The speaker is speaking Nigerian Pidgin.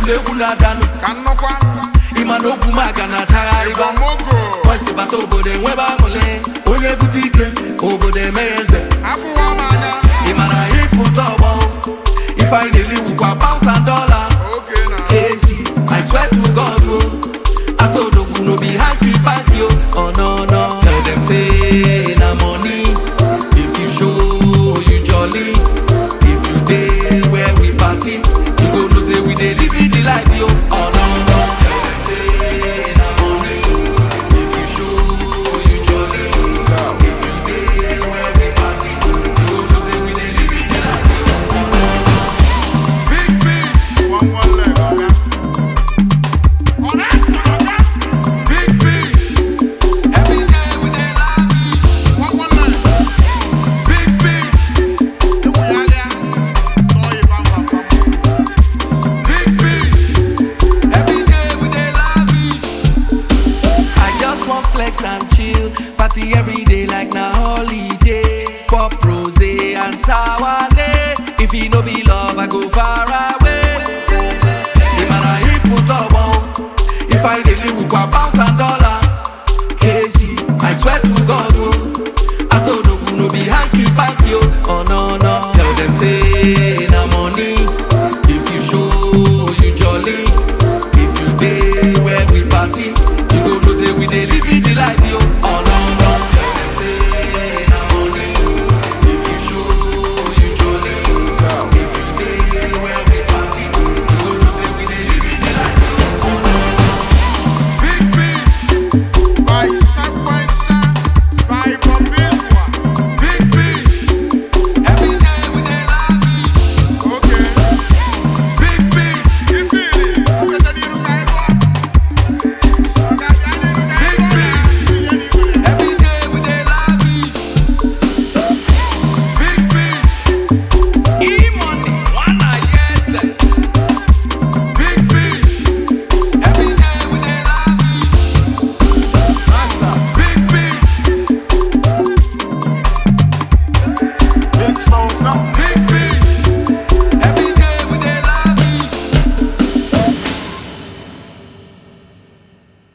na egwu na-adanụ ka nnọkwa ịma na okwu maka na-achagharịba Igbomogo bọsi bata obodo enwebe aṅụle onye bute ike obodo emeghe eze afụwa m anya ị mara ịpụta ọgbọ ife anyị na-eli wukwa pounds and dollars oke na AC, I swear to God, oh, I saw the no be hanky panky, oh, oh no no. Tell them say na money. If you show you jolly, if you day where we party, you go know say we dey live in the life, yo. Oh no no. Tell them say na money. If you show you jolly, if you day where we party, you go know say we dey live in the life. big fish one one leg ọga ọ̀rẹ́ sọ̀rọ̀ ọ̀gá Big fish, every day we dey lavish. one one leg Big fish. ewu ya lịa tọọ ịba mba mba Big fish. Every day we dey lavish. I just want flex and chill. Party every day like na holiday. Pop rose and sour If e no be love.